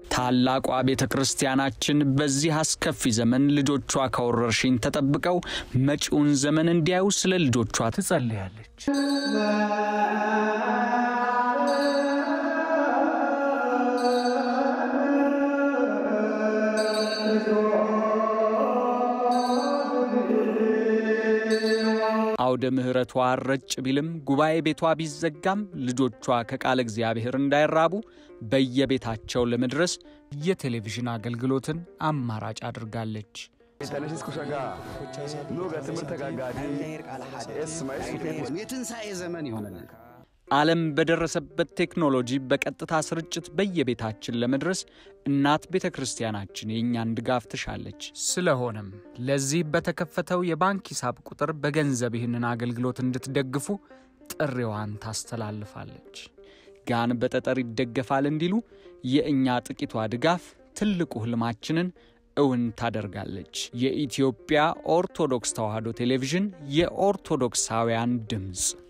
ታላቋ ቤተ ክርስቲያናችን በዚህ አስከፊ ዘመን ልጆቿ ከወረርሽኝ ተጠብቀው መጪውን ዘመን እንዲያዩ ስለ ልጆቿ ትጸልያለች። አውደ ምሕረቷ ረጭ ቢልም ጉባኤ ቤቷ ቢዘጋም ልጆቿ ከቃለ እግዚአብሔር እንዳይራቡ በየቤታቸው ለመድረስ የቴሌቪዥን አገልግሎትን አማራጭ አድርጋለች። የትንሣኤ ዘመን ይሆነልን። ዓለም በደረሰበት ቴክኖሎጂ በቀጥታ ስርጭት በየቤታችን ለመድረስ እናት ቤተ ክርስቲያናችን የእኛን ድጋፍ ትሻለች። ስለሆነም ለዚህ በተከፈተው የባንክ ሂሳብ ቁጥር በገንዘብ ይህንን አገልግሎት እንድትደግፉ ጥሪዋን ታስተላልፋለች። ጋን በጠጠር ይደገፋል እንዲሉ የእኛ ጥቂቷ ድጋፍ ትልቁ ሕልማችንን እውን ታደርጋለች። የኢትዮጵያ ኦርቶዶክስ ተዋሕዶ ቴሌቪዥን የኦርቶዶክሳውያን ድምፅ